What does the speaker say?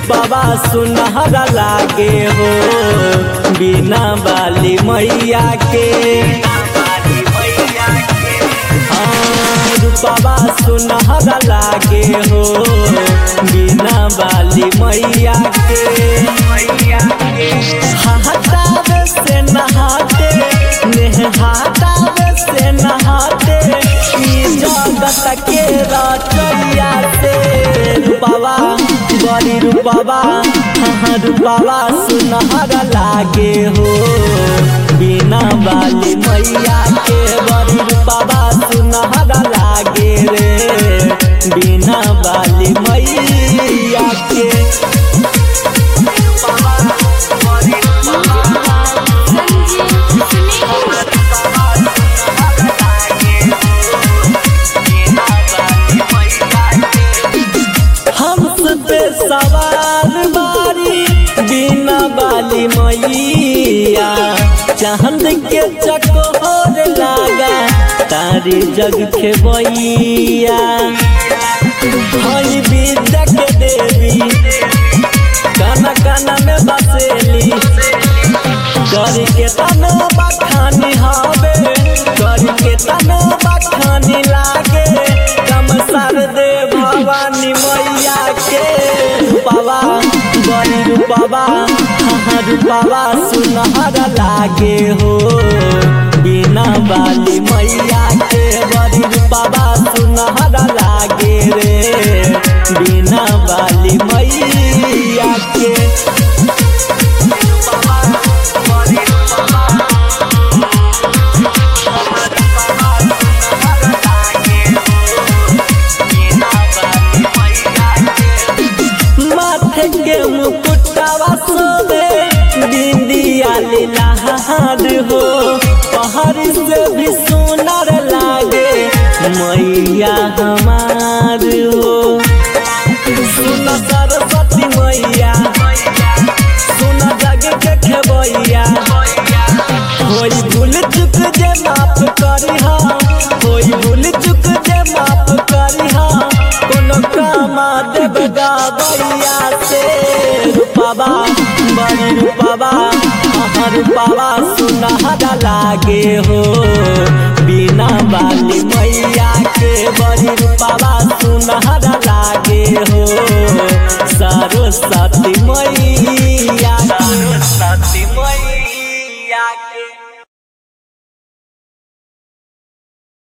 रूपवा सुनहरा लागे हो बिना बाली मैया के हाँ, रूपवा सुनहरा लागे हो बिना बाली मैया के हटावे से नहाते नेहाटावे से नहाते ई जगत के रचैया से रूपवा बड़ी रूपवा हाँ रूपवा सुनहरा लागे हो बिना बाली मैया के बड़ी रूपवा सुनहरा लागे रे बिना बाली मैया के हंस पे सवार बारी बिना बाली मैया चांद के चकोर लागा तारी जग के बैया हई विद्या के देवी काना काना में बसेली कर के तनो बखानी हवे कर के तनो बखानी लागे कम सर दे भवानी मैया के रूपवा बड़ी रूपवा हाँ रूपवा सुनहरा लागे हो बिना बाली मैया के बड़ी रूपवा सुनहरा लागे रे बिना बाली मैया के माथे के मुकुटावा सोबे बिंदिया लीलाहार हो पहाड़ से भी सुनर लागे मैया हमार हो सुन सरस्वती मैया सुन जग के खेबैया होई भूल चुक जे माफ करी हा होई भूल चुक जे माफ करी हा कोनो कामा देव गाबैया से रूपावा बड़ी रूपावा हाँ रूपावा सुनहरा लागे हो बिना बाली मैया के बड़ी रूपावा सुनहरा लागे हो सरस्वती मैया